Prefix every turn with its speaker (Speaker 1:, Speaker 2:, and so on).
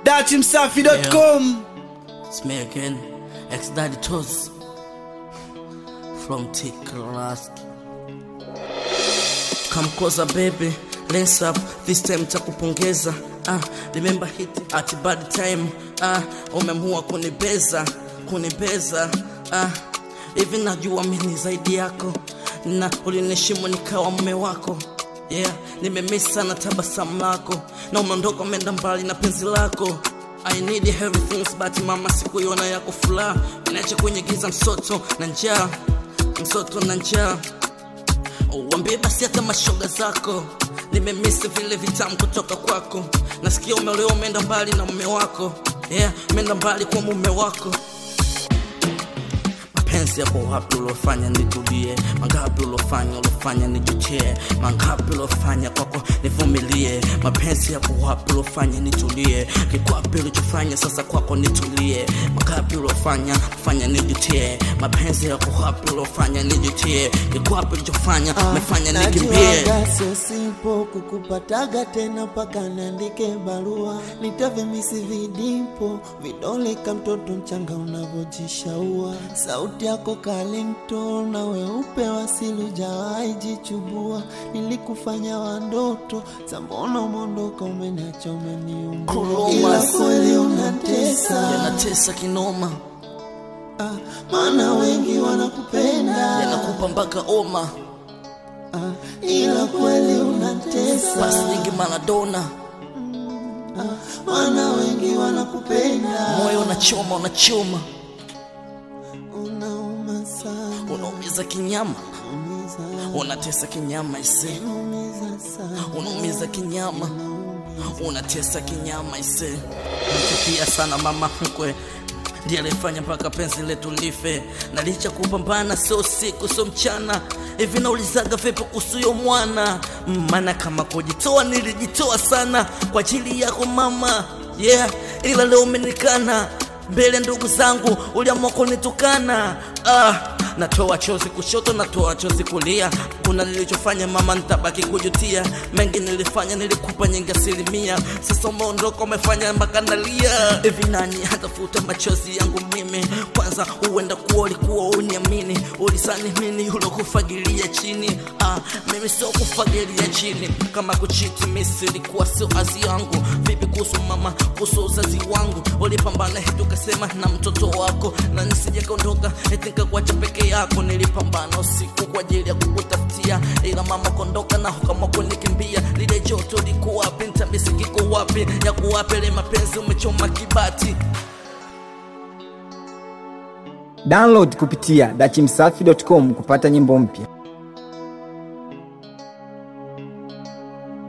Speaker 1: datimsafi.com
Speaker 2: It's me again, ex daddy Toz from T Class. Come closer baby, let's up this time takupongeza. Ah, remember hit at bad time. Ah, umemua kunibeza, kunibeza. Ah, hivi najua mimi ni zaidi yako na ulinishimu nikawa mume wako yeah, nimemiss sana tabasamu lako na umeondoka umeenda mbali na penzi lako I need everything but mama sikuiona yako furaha inacha kwenye giza msoto na njaa msoto na njaa Wambie basi hata mashoga zako nimemisi vile vitamu kutoka kwako nasikia umeolewa umeenda mbali na mume wako yeah, umeenda mbali kwa mume wako mapenzi yako wapi uliofanya nitulie mangapi uliofanya uliofanya nijutie mangapi uliofanya kwako nivumilie mapenzi yako wapi uliofanya nitulie kikwapi ulichofanya sasa kwako nitulie mangapi uliofanya fanya nijutie mapenzi yako wapi uliofanya nijutie kikwapi ulichofanya mefanya nikimbie
Speaker 3: Najuaga sio simple kukupataga tena mpaka niandike barua nitavimisi vidipo vidole ka mtoto mchanga unavyojishaua sauti yako kalinto na weupe wasili ujawahi jichubua nilikufanya wandoto sambona umondoka umeniacha umeniumbua
Speaker 2: Kuruma.
Speaker 3: ila kweli unatesa
Speaker 2: yanatesa kinoma
Speaker 3: ah, maana wengi wanakupenda
Speaker 2: yanakupa mpaka oma
Speaker 3: ah, ila kweli unatesa
Speaker 2: basi nyingi maradona
Speaker 3: Wana wengi wanakupenda,
Speaker 2: moyo unachoma unachoma
Speaker 3: unauma sana,
Speaker 2: unaumiza kinyama
Speaker 3: umiza,
Speaker 2: unatesa kinyama ise
Speaker 3: umiza sana,
Speaker 2: unaumiza kinyama unatesa kinyama ise nachukia sana mama mkwe ndiye alifanya mpaka penzi letu life na licha kupambana sio siku sio mchana hivi naulizaga vipi kuhusu mwana maana kama kujitoa nilijitoa sana kwa ajili yako mama yeah ila leo umenikana mbele ndugu zangu uliamua kunitukana ah, natoa chozi kushoto natoa chozi kulia kuna nilichofanya mama nitabaki kujutia mengi nilifanya nilikupa nyingi asilimia sasa umeondoka umefanya mpaka nalia hivi nani hatafuta machozi yangu mimi kwanza huenda kuwa ulikuwa uniamini ulisani mini ulokufagilia chini ah, mimi sio kufagilia chini kama kuchiti misi ilikuwa sio azi yangu vipi kuhusu mama kuhusu uzazi wangu ulipambana eti ukasema na mtoto wako na nisije kaondoka eti nikakuacha peke yako nilipambana usiku kwa ajili ya kukutafutia ila mama kondoka na kama kunikimbia lile joto liko wapi ntabisi kiko wapi ya kuwapele mapenzi umechoma kibati
Speaker 4: download kupitia dachimsafi.com kupata nyimbo mpya